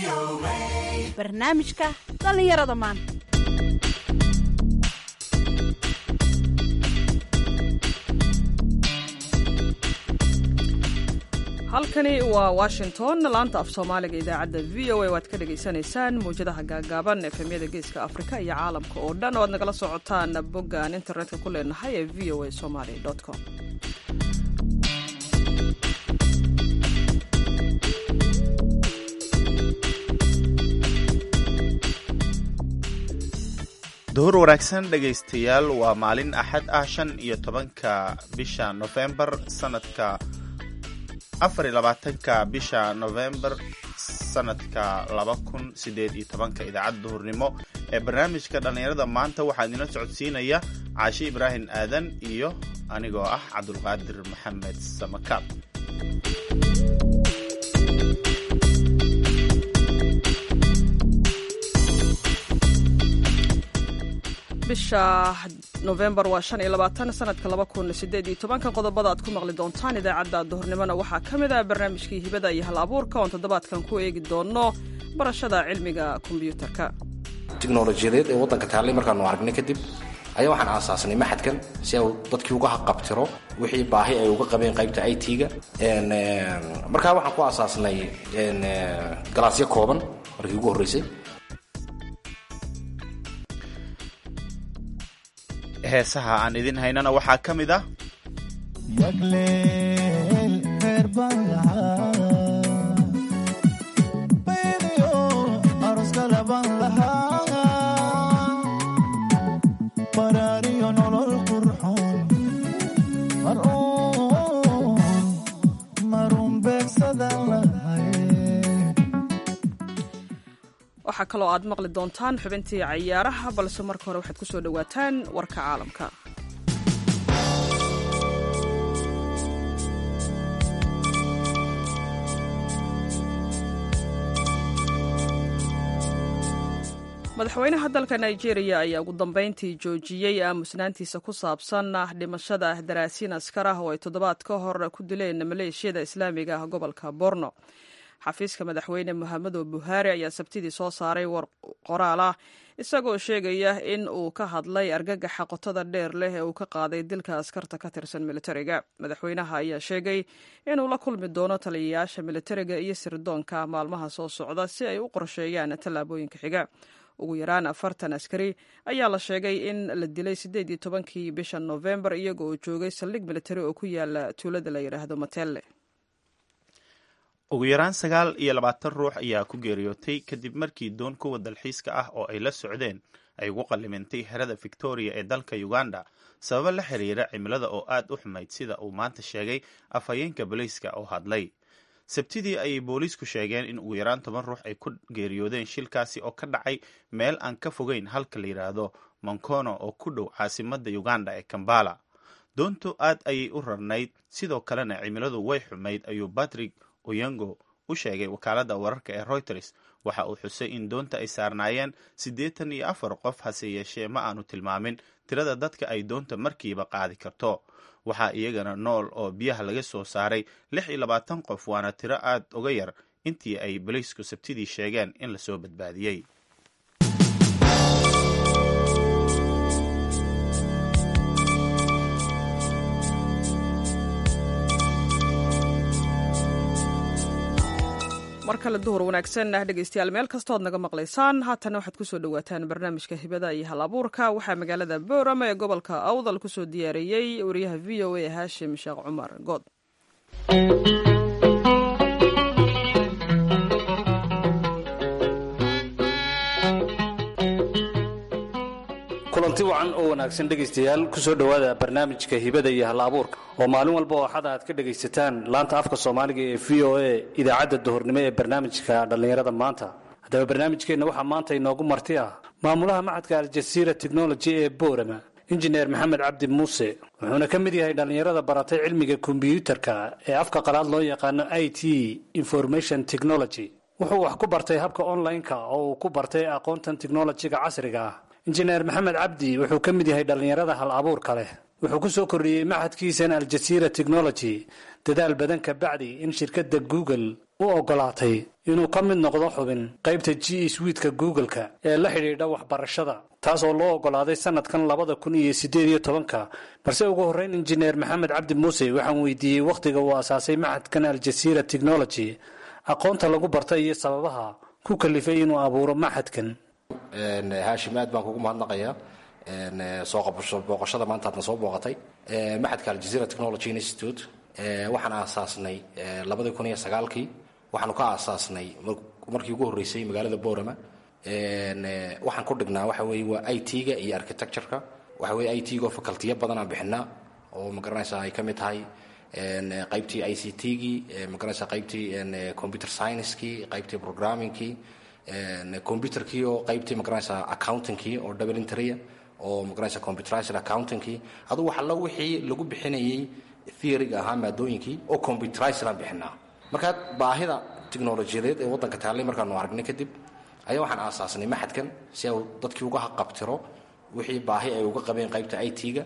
barnaamijka dhallinyarada maanta halkani waa washington laanta af soomaaliga idaacadda v o a waad ka dhagaysanaysaan mawjadaha gaagaaban efemyada geeska afrika iyo caalamka oo dhan oo aad nagala socotaan boggaan internetka ku leenahay ee v o a somaly com duhur wanaagsan dhegaystayaal waa maalin axad ah shan iyo tobanka bisha nofembar sanadka afar iyo labaatanka bisha nofembar sanadka laba kun sideed iyo tobanka idaacadda duhurnimo ee barnaamijka dhallinyarada maanta waxaa idinla socodsiinaya caashi ibraahim aadan iyo anigoo ah cabdulqaadir maxamed samakaab bisha nofembar waa shan iyo labaatan sanadka laba kun sideed iyo tobanka qodobada aad ku maqli doontaan idaacadda duhurnimona waxaa ka mid ah barnaamijkii hibada iyo hal abuurka oon toddobaadkan ku eegi doono barashada cilmiga kombyuutarka tiknolojiyadeed ee waddanka taallay markaanu aragnay kadib ayaa waxaan aasaasnay maxadkan si uu dadkii uga haqabtiro wixii baahi ay uga qabeen qaybta i t-ga markaa waxaan ku aasaasnay galaasyo kooban markii ugu horreysay heesaha aan idin haynana waxaa ka mid ah waxaa kaloo aad maqli doontaan xubintii cayaaraha balse marka hore waxaad ku soo dhowaataan warka caalamka madaxweynaha dalka nigeria ayaa ugu dambeyntii joojiyey aamusnaantiisa ku saabsan dhimashada daraasiin askar ah oo ay toddobaad ka hor ku dileen maleeshiyada islaamiga ah gobolka borno xafiiska madaxweyne mohamedo buhaari ayaa sabtidii soo saaray war qoraal ah isagoo sheegaya in uu ka hadlay argagaxa qotada dheer leh ee uu ka qaaday dilka askarta ka tirsan militariga madaxweynaha ayaa sheegay inuu la kulmi doono taliyayaasha militariga iyo sirdoonka maalmaha soo socda si ay u qorsheeyaan tallaabooyinka xiga ugu yaraan afartan askari ayaa la sheegay in la dilay siddeed iyo tobankii bisha noofembar iyaga oo joogay saldhig militari oo ku yaala tuulada la yidhaahdo matelle ugu yaraan sagaal iyo labaatan ruux ayaa ku geeriyootay kadib markii doon kuwa dalxiiska ah oo ay la socdeen ay ugu qallimintay xerada victoria ee dalka uganda sababo la xiriira cimilada oo aad u xumayd sida uu maanta sheegay afhayeenka booliiska oo hadlay sabtidii ayay booliisku sheegeen in ugu yaraan toban ruux ay ku geeriyoodeen shilkaasi oo ka dhacay meel aan ka fogeyn halka la yidhaahdo monkono oo ku dhow caasimadda uganda ee kambala doontu aad ayay u rarnayd sidoo kalena cimiladu way xumayd ayuu patrick oyango u sheegay wakaaladda wararka ee reuters waxa uu xusay in doonta ay saarnaayeen siddeetan iyo afar qof hase yeeshee ma aanu tilmaamin tirada dadka ay doonta markiiba qaadi karto waxaa iyagana nool oo biyaha laga soo saaray lix iyo labaatan qof waana tiro aad uga yar intii ay boliisku sabtidii sheegeen in lasoo badbaadiyey mar kale duhur wanaagsan ah dhegaystayaal meel kastood naga maqlaysaan haatana waxaad kusoo dhowaataan barnaamijka hibada iyo hal abuurka waxaa magaalada boorama ee gobolka awdal kusoo diyaariyey wariyaha v o a haashim sheekh cumar good kulanti wacan oo wanaagsan dhegaystayaal kusoo dhowaada barnaamijka hibada iyo hal abuurka oo maalin walba oo axada aad ka dhegaysataan laanta afka soomaaliga ee v o a idaacadda duhurnimo ee barnaamijka dhallinyarada maanta haddaba barnaamijkeenna waxaa maanta inoogu marti ah maamulaha maxadka aljasiira technology ee boorama injineer maxamed cabdi muuse wuxuuna ka mid yahay dhallinyarada baratay cilmiga kombiyuutarka ee afka qalaad loo yaqaano i t information technology wuxuu wax ku bartay habka online-ka oo uu ku bartay aqoontan technolojiga casriga ah injineer maxamed cabdi wuxuu ka mid yahay dhallinyarada hal abuurka leh wuxuu ku soo kordhiyey maxadkiisan aljasiira technology dadaal badan ka bacdi in shirkadda google u ogolaatay inuu ka mid noqdo xubin qaybta g swiidka google-ka ee la xidhiidha waxbarashada taas oo loo ogolaaday sanadkan labada kun iyo siddeed iyo tobanka balse ugu horreyn injineer maxamed cabdi muuse waxaan weydiiyey wakhtiga uu asaasay maxadkan aljasiira technology aqoonta lagu bartay iyo sababaha ku kalifay inuu abuuro maxadkan haashim aad baan kugu mahadnaqayaa soo qabasho booqashada maanta aadna soo booqatay maxadka aljazeera technology institute waxaan aasaasnay labadii kun iyo sagaalkii waxaanu ka aasaasnay markii ugu horreysay magaalada borama waxaan ku dhignaa waxa weeye waa i t-ga iyo architecture-ka waxa weye i t-ga oo facultiyo badan aan bixinaa oo magaranaysa ay ka mid tahay qaybtii i c t-gii magaranaysa qaybtii computer science-kii qaybtii programming-kii computerkii oo qaybtii magaranaysa accounting-kii oo double entry oo magaranaysa computerized accounting-kii adugu wax allo wixii lagu bixinayay theory-ga ahaa maadooyinkii oo computerized aan bixinaa marka baahida tiknolojiyadeed ee waddanka taallay markaanu aragnay kadib ayaa waxaan aasaasnay maxadkan si au dadkii uga haqabtiro wixii baahi ay uga qabeen qaybta i t-ga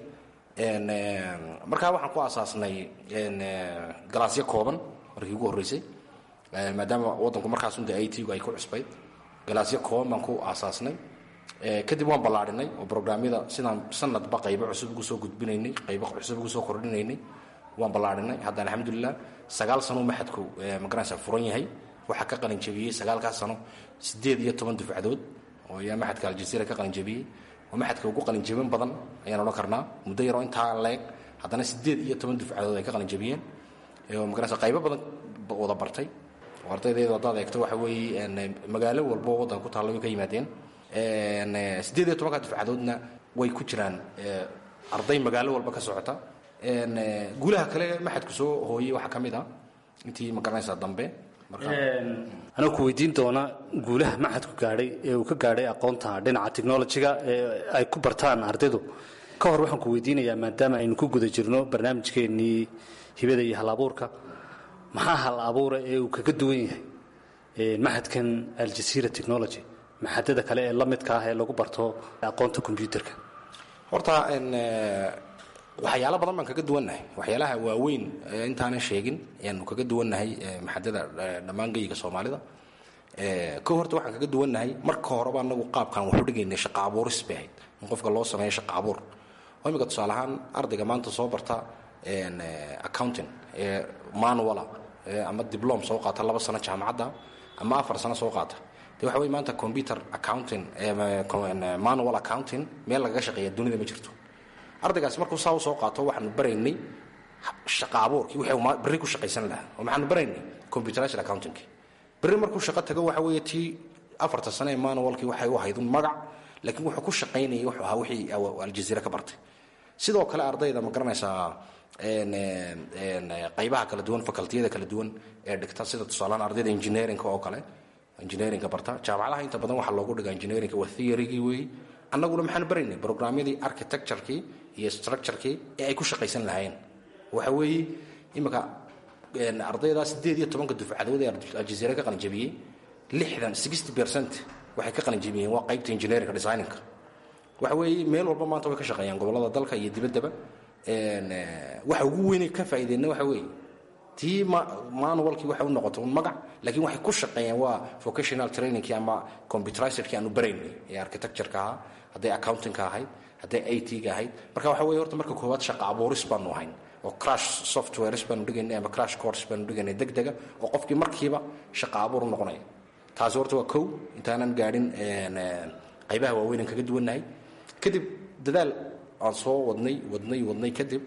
markaa waxaan ku aasaasnay galaasyo kooban markii ugu horreysay maadaama waddanku markaasunde i t-gu ay ku cusbayd galaasyo kooban baan ku aasaasnay kadib waan ballaadhinay oo brograamyada sidaan sanadba qaybo cusub ugu soo gudbinaynay qaybo cusub ugu soo kordhinaynay waan ballaadhinay hadda alxamdulilah sagaal sano maxadku magaranaysa furan yahay waxaa ka qalinjabiyey sagaalkaas sano siddeed iyo toban dufcadood oo ayaa maxadka aljaziira ka qalinjabiyey oo maxadka ugu qalinjabin badan ayaan odhan karnaa muddo yaroo intaa leeg haddana siddeed iyo toban dufcadood ay ka qalinjabiyeen oo magaranaysa qaybo badan wada bartay oo ardaydeedu haddaad eegto waxa weeye magaalo walbo waddanka ku taalla way ka yimaadeen siddeed iyo tobanka dufcadoodna way ku jiraan arday magaalo walba ka socota guulaha kale maxadku soo hooyey waxaa ka mid ah intii magaranaysa dambe anuu ku weydiin doona guulaha maxadku gaadhay ee uu ka gaadhay aqoonta dhinaca technolojiga ee ay ku bartaan ardaydu ka hor waxaan ku weydiinayaa maadaama aynu ku guda jirno barnaamijkeennii hibada iyo hal abuurka maxaa hal abuura ee uu kaga duwan yahay maxadkan aljasiira technology maxadada kale ee la midka ah ee lagu barto aqoonta combyuterka horta waxyaalo badan baan kaga duwannahay waxyaalaha waaweyn intaanan sheegin ayaanu kaga duwannahay maxadada dhammaan geyiga soomaalida ko horta waxaan kaga duwannahay marka horeba anagu qaabkaan waxu dhigaynay shaqa abuuris bay ahayd in qofka loo sameeyo shaqa abuur oo imika tusaale ahaan ardayga maanta soo barta accounting ee manuala ama diblom soo qaata laba sano jaamacadda ama afar sano soo qaata de waxa wey maanta computer accounting manual accounting meel lagaga shaqeeya dunida ma jirto ardaygaas markuu saa usoo qaato waxaanu baraynay shaqa abuurkii wixii berri ku shaqaysan lahaa oo maxaanu baraynay computerized accountingki berri markuu shaqo tago waxa weeye tii afarta sane ee manualkii waxay u ahayd un magac laakiin wuxuu ku shaqaynayay wuxuu ahaa wixii aljaziira ka bartay sidoo kale ardayda ma garanaysaa qaybaha kala duwan facultiyada kala duwan ee dhigta sida tusaalahaan ardayda engineerinka oo kale engineerinka barta jaamacadaha inta badan waxaa loogu dhigaa engineerinka waa theorygii weeye annaguna maxaan baraynay programyadii architecturekii iyo structurekii ee ay ku shaqaysan lahaayeen waxa weeye imika ardaydaa siddeed iyo tobanka dufcadood ee aljaziira ka qalinjabiyey lixdan sixty percent waxay ka qalinjabiyeen waa qaybta engineerinka designinka waxa weeye meel walba maanta way ka shaqeeyaan gobollada dalka iyo dibaddaba waxa ugu weynay ka faa'iideenna waxa weeye tii manualkii waxay u noqotay un magac laakiin waxay ku shaqeeyeen waa vocational trainingkii ama computerizerkii aanu baraynay ee architectureka ahaa hadday accountingka ahayd hadday i t-ga ahayd marka waxa weye horta marka koowaad shaqa abuuris baanu ahayn oo crash softwares baanu dhigaynay ama crash course baanu dhigaynay deg dega oo qofkii markiiba shaqa abuur u noqonaya taasi horta waa kow intaanan gaadhin qaybaha waaweynan kaga duwannahay kadib dadaal aan soo wadnay wadnay wadnay kadib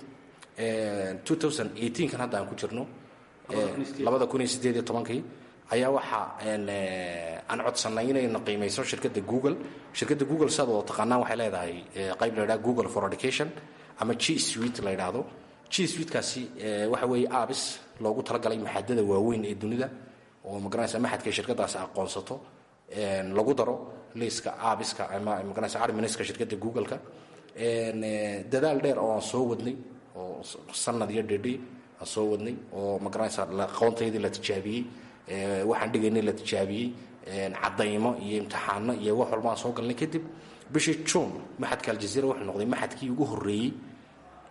kan hadda aan ku jirno labada kun iyo sideed iyo tobankii ayaa waxaa aan codsanay inayna qiimayso shirkadda google shirkadda google siaad wada taqaanaan waxay leedahay qayb la yidhaha google for education ama g suite la yidhaahdo g suitekaasi waxa weeye abis loogu talagalay maxadada waaweyn ee dunida oo magaranaysa maxadka shirkadaasi aqoonsato lagu daro liiska abiska ama magaranaysa arminiska shirkadda google-ka dadaal dheer oo aan soo wadnay oo sanad iyo dhedhi aan soo wadnay oo magaranaysa aqoontaydii la tijaabiyey waxaan dhigaynay la tijaabiyey cadaymo iyo imtixaano iyo wax walba aan soo galnay kadib bishii juun maxadka aljaziira wuxuu noqday maxadkii ugu horreeyey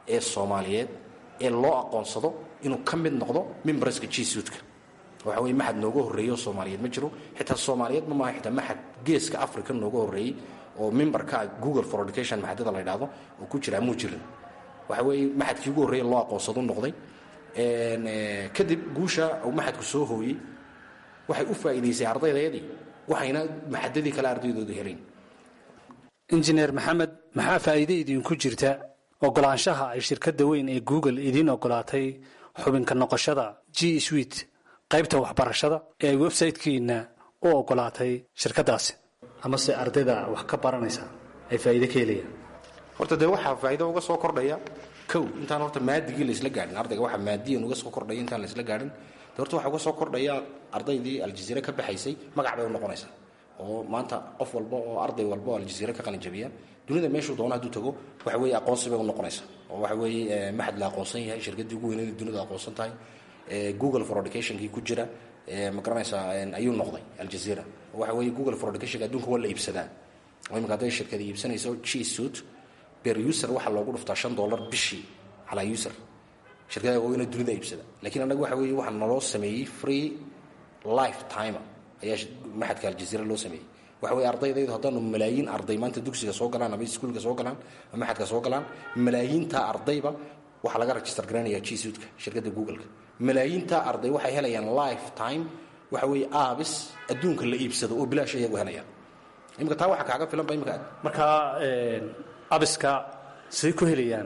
ee soomaaliyeed ee loo aqoonsado inuu ka mid noqdo mimbarska jisuudka waxa weye maxad nooga horreeyey oo soomaaliyeed ma jiro xitaa soomaaliyeed ma maaha xitaa maxad geeska africa nooga horreeyey oo mimbarka google for education maxadada la yidhaahdo oo ku jira muu jirin waxa weeye maxadkii ugu horreeye loo aqoonsado noqday kadib guusha uu maxadku soo hooyey waxay u faa'iidaysay ardaydeedii waxayna maxadadii kale ardaydooda helayn injineer maxamed maxaa faa'iide idinku jirta ogolaanshaha ay shirkadda weyn ee google idiin ogolaatay xubinka noqoshada g swit qaybta waxbarashada ee ay websaytekiina u ogolaatay shirkaddaasi amase ardayda wax ka baranaysa ay faa'iide ka helayaan horta dee waxaa faa'iido uga soo kordhaya kow intaan horta maadigii laysla gaadhin ardayga waxaa maadiyan uga soo kordhaya intaan laysla gaadhin de horta waxaa uga soo kordhaya ardaydii aljaziire ka baxaysay magac bay u noqonaysaa oo maanta qof walba oo arday walba oo aljaziire ka qalinjabiya dunida meeshuu doono hadduu tago waxa weeye aqoonsi bay u noqonaysaa oo waxa weeye maxad la aqoonsan yahay shirkaddii ugu weyneed dunida aqoonsan tahay google for educationkii ku jira ma garanaysaa ayuu noqday aljaziira waxa weeye google for educationka adduunka waa la iibsadaa oo imika hadday shirkada iibsanayso g suit ber user waxaa loogu dhuftaa shan dollar bishii calaa user shirkada waaweyne dunida iibsada lakiin annaga waxa weeye waxaa naloo sameeyey free life timer ayaa maxadka aljaziira loo sameeyey waxa weye ardaydaydu haddaanu malaayiin arday maanta dugsiga soo galaan ama iskuulka soo galaan ama maxadka soo galaan malaayiintaa ardayba waxaa laga register garanaya g suitka shirkadda googleka malaayiintaa arday waxay helayaan life time waxa weeye aabis adduunka la iibsado oo bilaash iyagu helayaan imika taa waxaa kaaga filan ba imika markaa abiska siday ku helayaan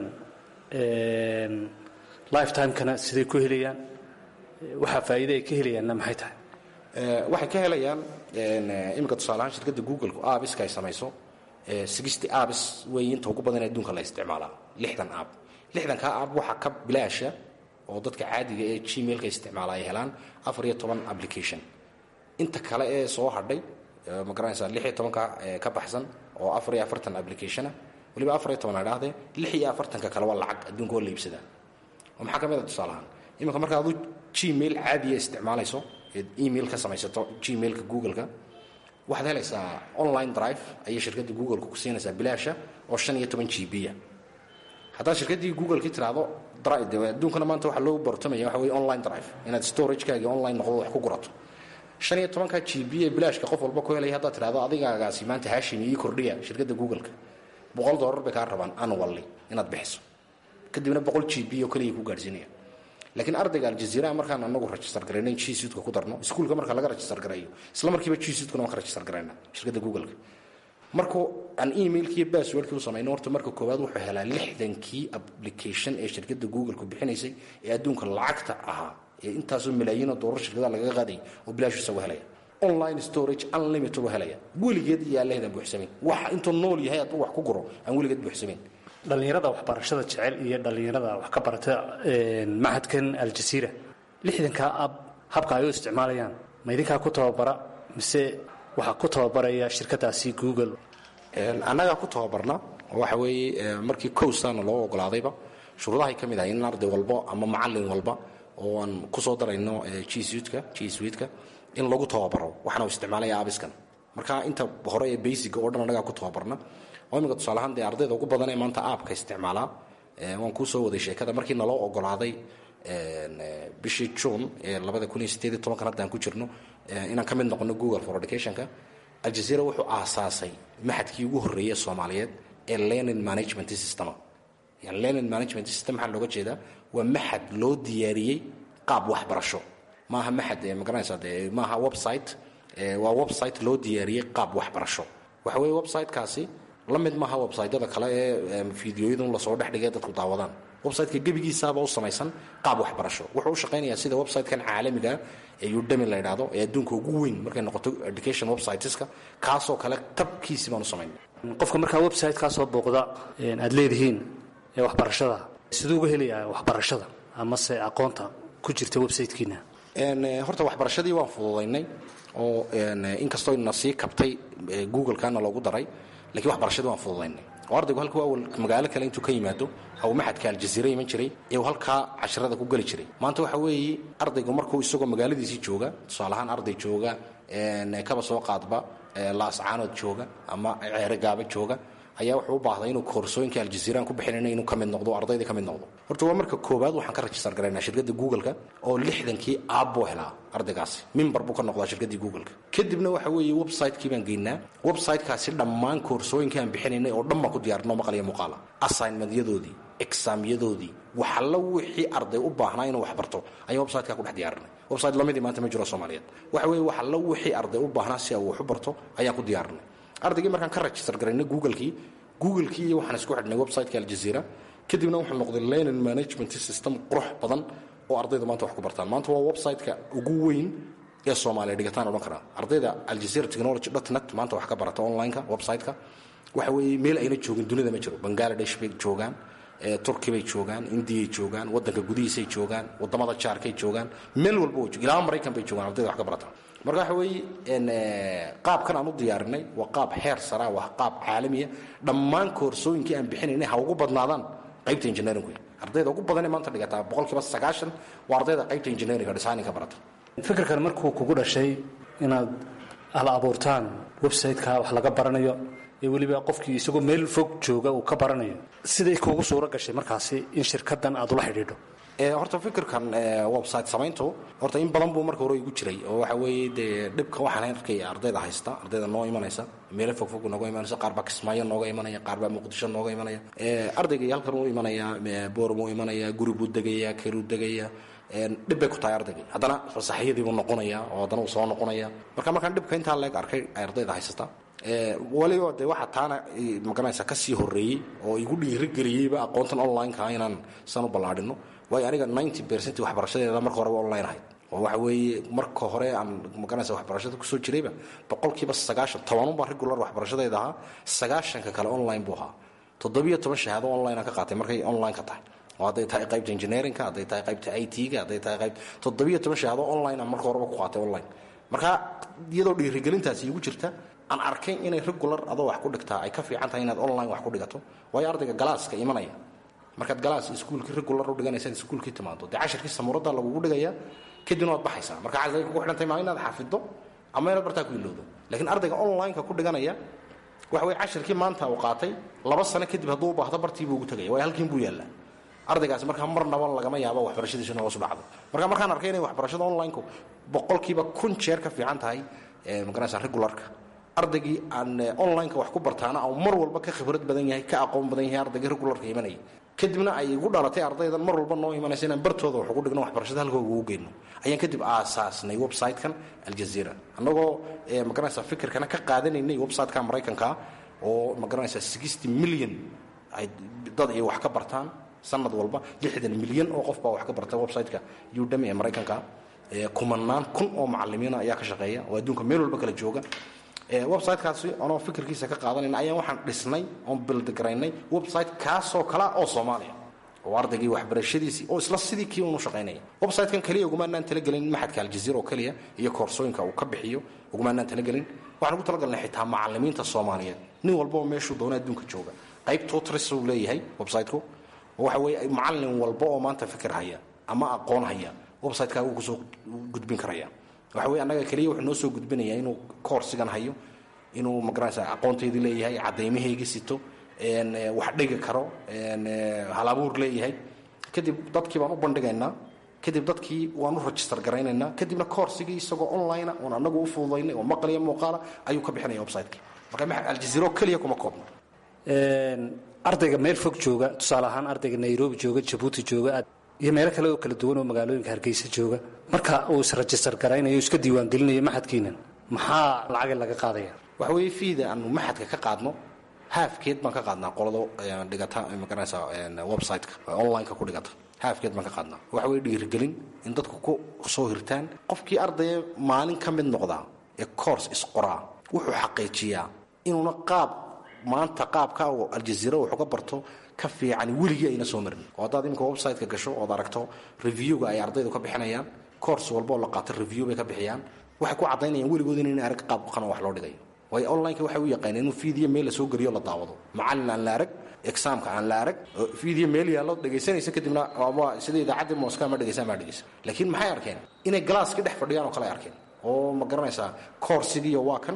lifetimekana siday ku helayaan waxaa faa'iide ay ka helayaanna maxay tahay waxay ka helayaan imika tusaaleahaan shirkadda googleka aabiska ay samayso sixty abis weeye inta ugu badan ee adduunka la isticmaalaa lixdan aab lixdankaa aab waxaa ka bilaasha oo dadka caadiga ee gmailka isticmaala ay helaan afar iyo toban application inta kale ee soo hadhay ma garanaysaa lix iyo tobanka ka baxsan oo afar iyo afartan applicationa waliba afar iyo toban a dhahdee lix iyo afartanka kale waa lacag adduunka oo la iibsadaa oo maxaa ka mid a tusaalahaan iminka marka adu gmail caadiya isticmaalayso eed email ka samaysato gmailka googleka waxaad helaysaa online drive ayay shirkadda googleka ku siinaysaa bilaasha oo shan iyo toban g b a haddaad shirkaddii googleki tiraahdo adduunkana maanta waxaa loo bartamaya waxa weye online drive inaad storagekaagi online noqdo wax ku gurato shan iyo tobanka g b ee bilaashka qof walba ku helaya haddaad tirahdo adigaagaasi maanta hashim ii kordhiya shirkadda googleka boqol dollar bay kaa rabaan annually inaad bixiso kadibna boqol g b oo kaliya ku gaadhsiinaya laakiin ardayga aljaziiraha markaan anagu register garayna g suitka ku darno iskuulka marka laga register garayo isla markiiba g suitkuna waan ka register garayna shirkadda googleka markuu aan emailkii basswordkii u samayno horta marka koowaad wuxuu helaa lixdankii application ee shirkadda googleka bixinaysay ee adduunka lacagta ahaa ee intaasoo malaayiinoo doolar shirkadaha lagaga qaaday oo bilaash isagu helaya online storage unlimited u helaya weligeed iyo allehedan buuxsamayn waxa intuu nool yahay hadduu wax ku guro aan weligeed buuxsamayn dhallinyarada waxbarashada jecel iyo dhallinyarada wax ka barata mahadkan aljasiira lixdankaa ab habka ay u isticmaalayaan ma idinkaa ku tababara mise waxaa ku tababaraya shirkadaasi google annagaa ku tababarna oo waxa weeye markii cowsana loo ogolaadayba shuruudahay ka mid ahay in arday walbo ama macallin walba oo aan ku soo darayno gswidka gswidka in lagu tababaro waxaana u isticmaalaya abiskan marka inta hore ee basiga oo dhan annagaa ku tababarna oo imika tusaalahaan dee ardayda ugu badan ee maanta aabka isticmaalaa waan kuu soo waday sheekada markii naloo ogolaaday bishii june ee labada kun iyo sideed iyo tobankan haddaan ku jirno inaan ka mid noqono google for educationka aljazeera wuxuu aasaasay maxadkii ugu horreeyey soomaaliyeed ee learning management system yani learning management system maxaa looga jeedaa waa maxad loo diyaariyey qaab waxbarasho maaha maxad ma garanaysaa dee maaha website waa website loo diyaariyey qaab waxbarasho waxa weeye websitekaasi la mid maaha websaytyada kale ee fideoyadun lasoo dhexdhigay dadku daawadaan websiteka gebigiisaaba u samaysan qaab waxbarasho wuxuu u shaqaynayaa sida websitekan caalamiga ee udemy la idhaahdo ee adduunka ugu weyn markay noqoto education websiteska kaasoo kale tabkiisi baan u samaynay qofka markaa website-kaa soo booqda aad leedihiin ee waxbarashada siduu uga helayaa waxbarashada amase aqoonta ku jirta websitekiina horta waxbarashadii waan fududaynay oo inkastoo na sii kabtay googlekana loogu daray lakiin waxbarashadii waan fududaynay oo ardaygu halkuu awal magaalo kale intuu ka yimaado haw maxadka aljaziira iman jiray ee halkaa casharada ku geli jiray maanta waxa weeye ardaygu markuu isagoo magaaladiisii jooga tusaalahaan arday jooga kaba soo qaadba laascaanood jooga ama ceerogaaba jooga ayaa wuxuu u baahday inuu koorsooyinka aljaziiraan ku bixinayna inuu ka mid noqdo ardaydii ka mid noqdo horta waa marka koowaad waxaan ka rajistar garaynaa shirkadda googleka oo lixdankii aabbuu helaa ardaygaasi mimbar buu ka noqdaa shirkaddii googleka kadibna waxa weeye website-kii baan geynaa website-kaasi dhammaan koorsooyinkii aan bixinaynay oo dhan baan ku diyaarinoo maqal iyo muuqaala assignmentyadoodii exaamyadoodii waxalla wixii arday u baahnaa inuu wax barto ayaan website-kaa ku dhex diyaarinay website lamidii maanta ma jiro soomaaliyeed waxa weeye waxalla wixii arday u baahnaa si uu wax u barto ayaan ku diyaarinay ardaygii markaan ka register garaynay googlekii googlekii iyo waxaan isku xidhnay website-ka aljaziira kadibna wuxuu noqday learning management system qurux badan oo ardayda maanta wax ku bartaan maanta waa website-ka ugu weyn ee soomaaliya dhigataan odhan karaa ardayda aljazeera technology dot net maanta wax ka barata online-ka website-ka waxa weeye meel ayna joogin dunida ma jiro bangaladesh bay joogaan turki bay joogaan indiyay joogaan wadanka gudihiisay joogaan wadamada jaarkay joogaan meel walba way ilaa maraykan bay joogaan ardayda wax ka barata marka waxa weeye qaabkan aan u diyaarinay waa qaab heer sara waa qaab caalamiya dhammaan koorsooyinkii aan bixinaynay ha ugu badnaadaan qaybta engineeringu ardayda ugu badanee maanta dhigataa boqolkiiba sagaashan waa ardayda qaybta engineeringa designinka barata fikirkan markuu kugu dhashay inaad hal abuurtaan website-ka wax laga baranayo ee weliba qofkii isagoo meel fog jooga uu ka baranayo siday kuugu suuro gashay markaasi in shirkadan aad ula xidhiidho horta fikirkan website samayntu horta in badan buu marka hore igu jiray oo waxa weeye dee dhibka waxaan arkaya ardayda haysta ardayda noo imanaysa meelo fogfog nooga imanaysa qaar baa kismaayo nooga imanaya qaar baa muqdisho nooga imanaya ardaygii halkan uu imanaya boorm uu imanaya guri buu degaya keruu degaya dhib bay ku tahay ardaygii haddana fasaxyadii buu noqonaya oo haddana uu soo noqonaya marka markaan dhibka intaa leeg arkay ay ardayda haysata waliba de waxaa taana magaranaysa kasii horeeyey oo igu dhiirigeliyeyba aqoontan online-ka inaan san u ballaadhino waayo aniga ninety percent waxbarashadeeda marka horeba online ahayd oo waxa weeye marka hore aan magaranaysa waxbarashada kusoo jirayba boqolkiiba sagaashan tobanunbaa regular waxbarashadeeda ahaa sagaashanka kale online buu ahaa toddobiyo toban shahaado online aan ka qaatay markay online ka tahay oo hadday tahay qaybta engineerinka hadday tahay qaybta i t-ga hadday tahay qayb toddobiyo toban shahaado online aan marka horeba ku qaatay online marka iyadoo dhiirigelintaasi igu jirta aan arkay inay regular adoo wax ku dhigtaa ay ka fiican tahay inaad online wax ku dhigato waayo ardayga galaaska imanaya markaad galaas iskuulkii regular u dhiganaysa iskuulkii timaado dee cashirkii samuurada lagugu dhigaya kadibna waad baxaysaa marka casay kugu xidhantay maa inaad xafido ama inaad bartaa ku ilowdo laakiin ardayga online-ka ku dhiganaya waxa weye cashirkii maanta uu qaatay laba sano kadib hadduu u baahdo bartiibuu ugu tegaya waayo halkiin buu yaallaa ardaygaasi markaa marnaba lagama yaabo waxbarashadiisu in hoos u dhacdo marka markaan arkay inay waxbarashada online-ku boqolkiiba kun jeer ka fiican tahay magaranaysa regularka ardaygii aan online-ka wax ku bartaana oo mar walba ka khibrad badan yahay ka aqoon badan yahay ardaygii regularka imanaya kadibna ay igu dhalatay ardaydan mar walba noo imanaysa inaan bartooda wax ugu dhigno waxbarashada halkooga ugu geyno ayaan kadib aasaasnay website-kan aljazeera annagoo magaranaysa fikirkana ka qaadanaynay website-ka maraykanka oo magaranaysa sixty million ay dad ay wax ka bartaan sanad walba lixdan milyan oo qof baa wax ka barta website-ka udemy ee maraykanka kumanaan kun oo macalimiina ayaa ka shaqeeya oo adduunka meel walba kala jooga websitekaasi anoo fikirkiisa ka qaadanayna ayaan waxaan dhisnay oon bildgaraynay website kaasoo kalea oo soomaaliya oo ardaygii waxbarashadiisii oo isla sidii kii unu shaqaynaya websitekan keliya ugumaanaan talagelin maxadka aljaziira oo keliya iyo koorsooyinka uu ka bixiyo ugumaanaan talagelin waxaan ugu talagalnay xitaa macalimiinta soomaaliyeed nin walbao meeshuu doona adduunka jooga qayb tutris uu leeyahay websiteku oo waxa weeye macalin walba oo maanta fikir haya ama aqoon haya websiteka wuu kusoo gudbin karaya waxa weye annaga keliya wuxuu noo soo gudbinaya inuu koorsigan hayo inuu magaranaysa aqoontaydii leeyahay cadaymahaygii sito wax dhigi karo halabuur leeyahay kadib dadkii baan u bandhigaynaa kadib dadkii waan u register garaynaynaa kadibna koorsigii isagoo online oon anagu u fududaynay oo maqliya muuqaala ayuu ka bixinaya websiteki marka aljaziiro keliya kuma koobno ardayga meel fog jooga tusaale ahaan ardayga nairobi jooga jabuuti jooga iyo meelo kale oo kala duwan oo magaalooyinka hargeysa jooga marka uu isregister garaynayo o iska diiwaangelinayo maxadkiinan maxaa lacagay laga qaadaya waxa weeye fiida aanu maxadka ka qaadno haafkeed baan ka qaadnaa qolado dhigata magaranaysa website-ka online-ka ku dhigata haafkeed baan ka qaadnaa waxa weye dhiirigelin in dadku ku soo hirtaan qofkii ardaya maalin ka mid noqdaa ee course isqoraa wuxuu xaqiijiyaa inuuna qaab maanta qaabka oo aljaziira wuxuu ka barto ka fiican weligii ayna soo marin oo haddaad iminka website-ka gasho ood aragto reviewga ay ardaydu ka bixinayaan course walba oo la qaato review bay ka bixiyaan waxay ku caddaynayaan weligood inayna arag qaab qano wax loo dhigayo waayo online-ka waxay u yaqaaneen inuu fiidiyo meel la soo geliyo la daawado macallin aan la arag exaamka aan la arag fiidiyo meel yaallo dhegaysanaysa kadibna sida idaacaddii mooska ma dhegaysan maa dhegaysan laakiin maxay arkeen inay galaaskii dhex fadhiyaan oo kale ay arkeen oo ma garanaysaa koorsigiiyo waa kan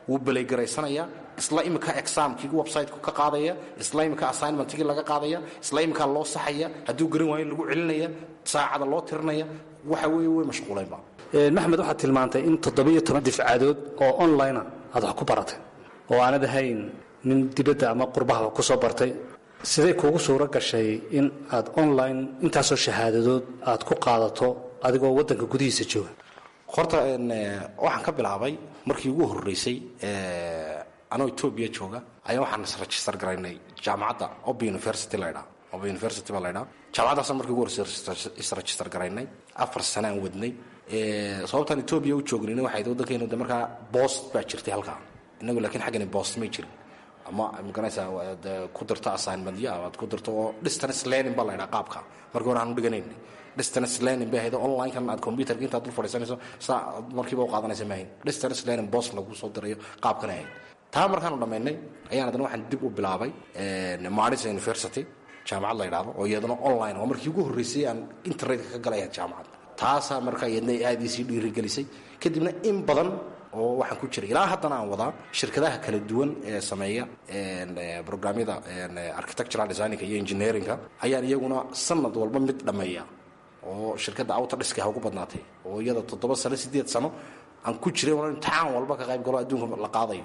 wuu belaygaraysanaya isla imika examkii websiteka ka qaadaya isla imika assignmentkii laga qaadaya isla imika loo saxaya hadduu garan waayo lagu celinaya saacada loo tirinaya waxa weeye way mashquulaynba maxmed waxaad tilmaantay in toddobiyo toban difcadood oo onlinea aad wax ku baratay oo aanad ahayn nin dibadda ama qurbahaba ku soo bartay siday kuugu suuro gashay in aad online intaasoo shahaadadood aad ku qaadato adigoo waddanka gudihiisa jooga horta waxaan ka bilaabay markii ugu horreysay anoo etoobiya jooga ayaa waxaan isregister garaynay jaamacadda oba university laydhaa oba university baa laydhaa jaamacaddaasaan markii ugu horreysay isregister garaynay afar sane aan wadnay sababtaan etoobiya u joognayna waxay waddankeenu de markaa boost baa jirtay halkaa innagu laakiin xaggani boost may jirin ama maganaysaa ku dirto assignmentyo aad ku dirto oo distance learning baa laydhaa qaabka markii hore aan u dhiganaynay distance learning bay ahayd online-kan aad computerka intaad dul fadhiisanayso saa markiiba u qaadanaysa maahayn distance learning boss lagu soo dirayo qaabkan ahayd taa markaanu dhammaynay ayaan haddana waxaan dib u bilaabay marisa university jaamacad la yidhaahdo oo iyadana online oo markii ugu horreysay aan internetka ka galaya jaamacad taasaa markaa iyadna aad isii dhiirigelisay kadibna in badan oo waxaan ku jiray ilaa haddana aan wadaa shirkadaha kala duwan ee sameeya brograamyada architectural designinka iyo engineeringa ayaan iyaguna sanad walba mid dhammeeya oo shirkadda outodhiska ha ugu badnaatay oo iyada toddoba sano sideed sano aan ku jiray oo imtixaan walba ka qayb galo adduunka la qaadayo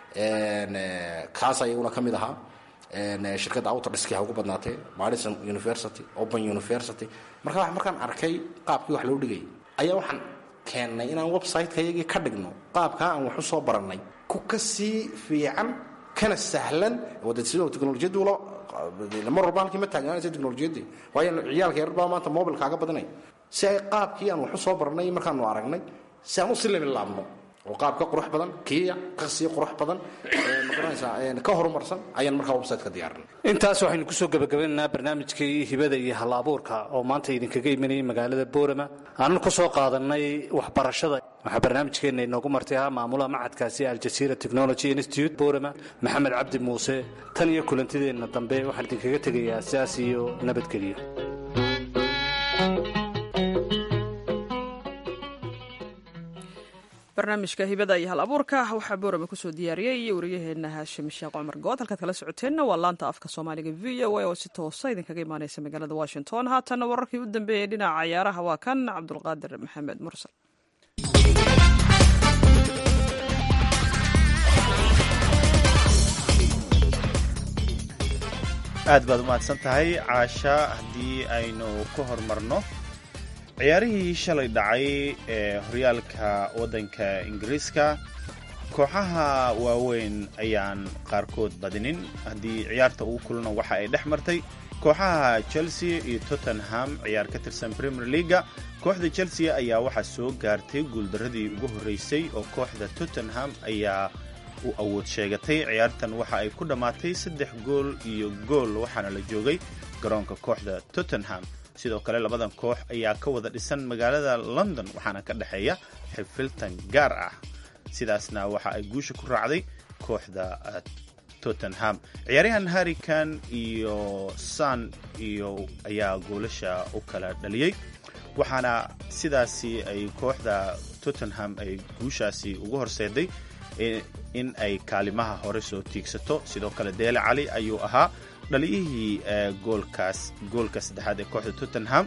kaasa iyaguna ka mid ahaa shirkadda outodhiski ha ugu badnaatee madison university open university marka markaan arkay qaabkii wax loo dhigayay ayaa waxaan keennay inaan website-ka iyagii ka dhigno qaabkaa aan wax u soo barannay ku ka sii fiican kana sahlan wada sidoo teknolojiyaddu mar walba halkii ma taagnaanaysa teknolojiyaddii waayo ciyaalka yar baa maanta mobil kaaga badanay si ay qaabkii aan wax u soo barnay markaanu aragnay si aan u si labilaabno oo qaab ka qurux badan kiya ka sii qurux badan magaranaysaa ka horumarsan ayaan markaa website ka diyaarinay intaas waxaynu kusoo gebagabanaynaa barnaamijkii hibada iyo hal abuurka oo maanta idinkaga imanayay magaalada boorama aanan ku soo qaadanay waxbarashada waxaa barnaamijkeenna inoogu martay ahaa maamulaha macadkaasi aljazeera technology institute boorama maxamed cabdi muuse tan iyo kulantideenna dambe waxaan idinkaga tegayaa sidaas iyo nabadgelyo barnaamijka hibada iyo hal abuurka waxaa boorame kusoo diyaariyey iyo wariyaheenna haashim sheekh cumar good halkaad kala socoteenna waa laanta afka soomaaliga v o a oo si toosa idinkaga imaaneysa magaalada washington haatanna wararkii u dambeeyey dhinaca cayaaraha waa kan cabdulqaadir maxamed mursal aad baad umahadsan tahay caasha haddii aynu ku horumarno ciyaarihii shalay dhacay ee horyaalka waddanka ingiriiska kooxaha waaweyn ayaan qaarkood badinin haddii ciyaarta ugu kulana waxa ay dhex martay kooxaha chelsea iyo tottenham ciyaar ka tirsan premier leaga kooxda chelsea ayaa waxaa soo gaartay guuldaradii ugu horreysay oo kooxda tottenham ayaa u awood sheegatay ciyaartan waxa ay ku dhammaatay saddex gool iyo gool waxaana la joogay garoonka kooxda tottenham sidoo kale labadan koox ayaa ka wada dhisan magaalada london waxaana ka dhexeeya xifiltan gaar ah sidaasna waxa ay guusha ku raacday kooxda tottenham ciyaaryahan harrikan iyo san iyo ayaa goolasha u kala dhaliyey waxaana sidaasi ay kooxda tottenham ay guushaasi ugu horseeday in ay kaalimaha hore soo tiigsato sidoo kale deele cali ayuu ahaa dhaliyihii goolkaas goolka saddexaad ee kooxda tottenham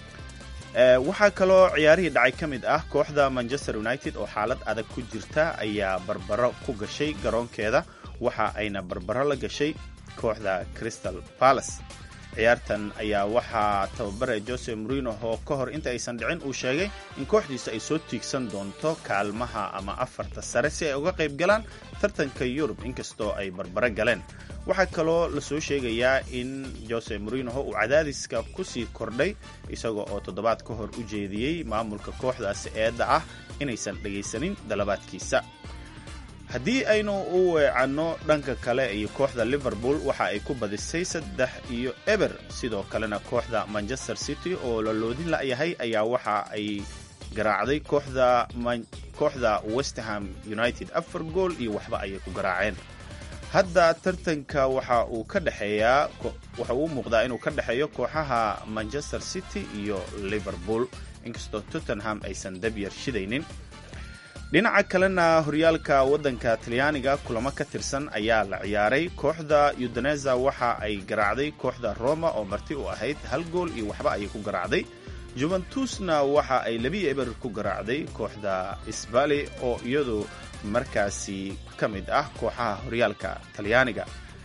waxaa kaloo ciyaarihii dhacay ka mid ah kooxda manchester united oo xaalad adag ku jirta ayaa barbaro ku gashay garoonkeeda waxa ayna barbaro la gashay kooxda crystal palace ciyaartan ayaa waxaa tababare jose morino oo ka hor inta aysan dhicin uu sheegay in kooxdiisa ay soo tiigsan doonto kaalmaha ama afarta sare si ay uga qayb galaan tartanka yurub inkastoo ay barbaro galeen waxaa kaloo lasoo sheegayaa in jose morinoho uu cadaadiska kusii kordhay isaga oo toddobaad ka hor u jeediyey maamulka kooxdaasi eedda ah inaysan dhegaysanin dalabaadkiisa haddii aynu u weecanno dhanka kale iyo kooxda liverpool waxa ay ku badisay saddex iyo eber sidoo kalena kooxda manchester city oo la loodin la'yahay ayaa waxa ay garaacday kooxda kooxda westerham united afar gool iyo waxba ayay ku garaaceen hadda tartanka waxa uu ka dhexeeyaa waxa uu muuqdaa inuu ka dhexeeyo kooxaha manchester city iyo liverpool inkastoo tottenham aysan dabyar shidaynin dhinaca kalena horyaalka waddanka talyaaniga kulamo ka tirsan ayaa la ciyaaray kooxda udineza waxa ay garaacday kooxda roma oo marti u ahayd hal gool iyo waxba ayay ku garaacday juventusna waxa ay labi eber ku garaacday kooxda sbali oo iyadu markaasi ka mid ah kooxaha horyaalka talyaaniga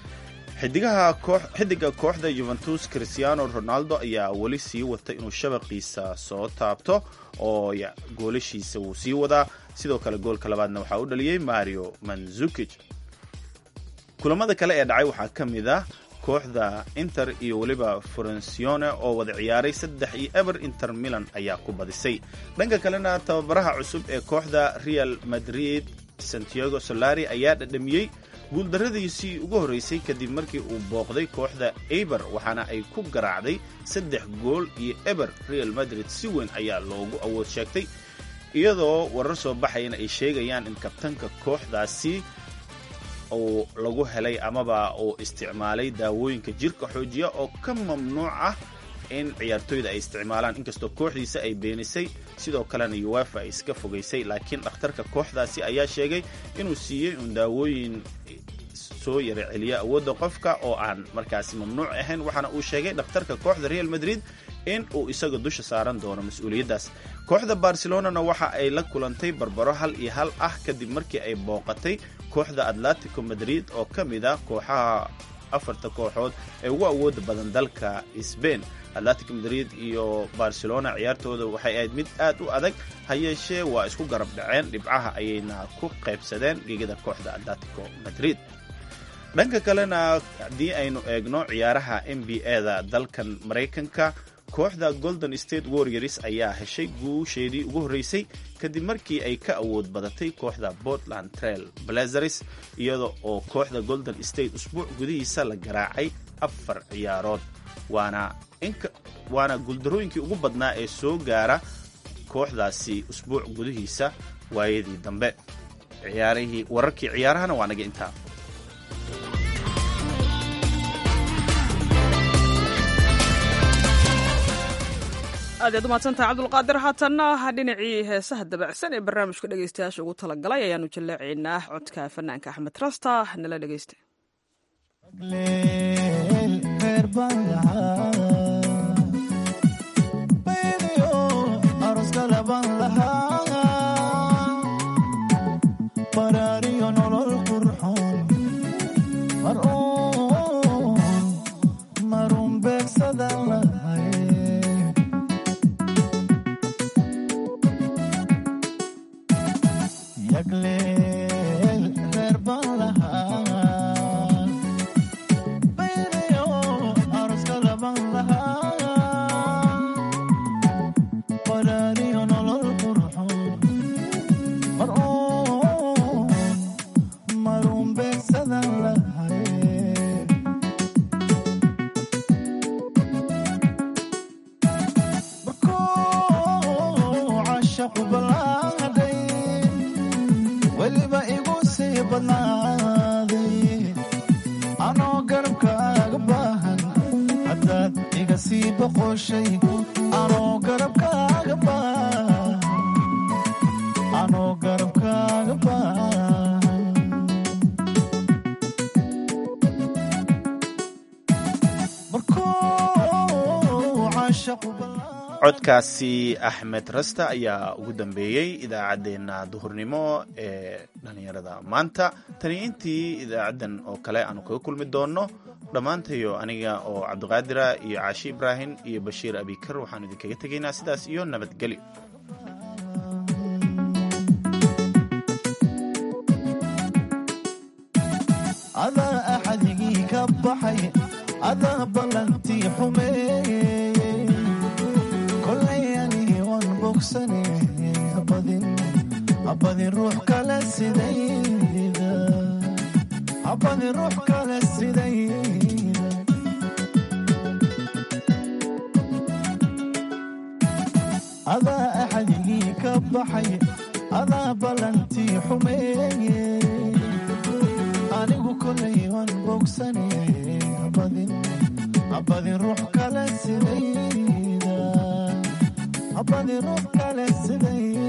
xidiga kooxda juventus cristiano ronaldo ayaa weli sii wata inuu shabaqiisa soo taabto oo goolashiisa wuu sii wadaa sidoo kale goolka labaadna waxaa u dhaliyey mario manzukij kulamada kale ee dhacay waxaa ka mid ah kooxda inter iyo weliba forencione oo wada ciyaaray saddex iyo eber inter milan ayaa ku badisay dhanka kalena tababaraha cusub ee kooxda real madrid santiago solari ayaa dhadhamiyey guuldarradiisii ugu horraysay kadib markii uu booqday kooxda eber waxaana ay ku garaacday saddex gool iyo eber real madrid si weyn ayaa loogu awood sheegtay iyadoo warar soo baxayana ay sheegayaan in kabtanka kooxdaasi uu lagu helay amaba uu isticmaalay daawooyinka jirka xoojiya oo ka mamnuuc ah in ciyaartoyda ay isticmaalaan inkastoo kooxdiisa ay beenisay sidoo kalena uefa ay iska fogaysay laakiin dhakhtarka kooxdaasi ayaa sheegay inuu siiyey uun daawooyin soo yara celiya awoodda qofka oo aan markaasi mamnuuc ahayn waxaana uu sheegay dhakhtarka kooxda real madrid in uu isaga dusha saaran doono mas-uuliyaddaas kooxda barcelonana waxa ay la kulantay barbaro hal iyo hal ah kadib markii ay booqatay kooxda atletico madrid oo ka mid ah kooxaha afarta kooxood ee ugu awooda badan dalka sbain atletico madrid iyo barcelona ciyaartooda waxay ahayd mid aad u adag ha yeeshee waa isku garab dhaceen dhibcaha ayayna ku qaybsadeen gegada kooxda atletico madrid dhanka kalena haddii aynu eegno ciyaaraha n b a-da dalkan maraykanka kooxda golden state warriors ayaa heshay guusheedii ugu horreysay kadib markii ay ka awood badatay kooxda portland trail blazers iyada oo kooxda golden state usbuuc gudihiisa la garaacay afar ciyaarood waana waana guuldarooyinkii ugu badnaa ee soo gaara kooxdaasi usbuuc gudihiisa waayadii dambe ciyaarihii wararkii ciyaarahana waa naga intaa aad yaad umahadsantaha cabdulqaadir haatanna dhinacii heesaha dabacsan ee barnaamijka dhegeystayaasha ugu talagalay ayaanu jaleecaynaa codka fanaanka axmed rasta nala dhegeysta codkaasi axmed rasta ayaa ugu dambeeyey idaacaddeenna duhurnimo ee dhallinyarada maanta tani intii idaacaddan oo kale aanu kaga kulmi doonno dhammaantayo aniga oo cabdiqaadira iyo caashi ibraahim iyo bashiir abikar waxaanu idinkaga tegaynaa sidaas iyo nabadgelyo adaa axadigii ka baxay adaa ballantii xumeeye kolay anigi waan bogsane habadin ruux kale sidayda habadin ruux kale sidayda adaa axadigii ka baxay adaa ballantii xumeeye anigu kolay waan bogsane habadin ruux kale sidayda habadin ruux kale sidayda